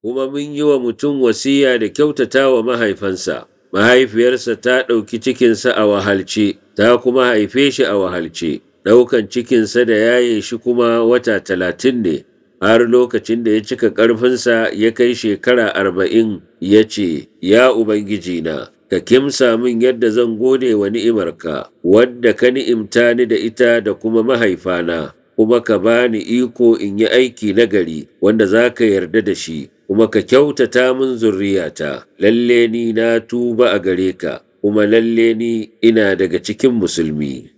kuma mun yi wa mutum wasiya da kyautata wa mahaifansa, mahaifiyarsa ta ɗauki cikinsa a wahalce, ta kuma haife shi a wahalce, ɗaukan cikinsa da yaye shi kuma wata talatin ne, har lokacin da ya cika ƙarfinsa ya kai shekara arba'in ya ce, Ya Ubangijina, ka kimsa min yadda zan gode wa ni'imarka, wadda ka ni'imta ni da ita da kuma mahaifana, kuma ka bani iko in yi aiki nagari wanda za ka yarda da shi. kuma ka kyautata min zurriyata, lalle ni na tuba a gare ka, kuma lalle ni ina daga cikin musulmi.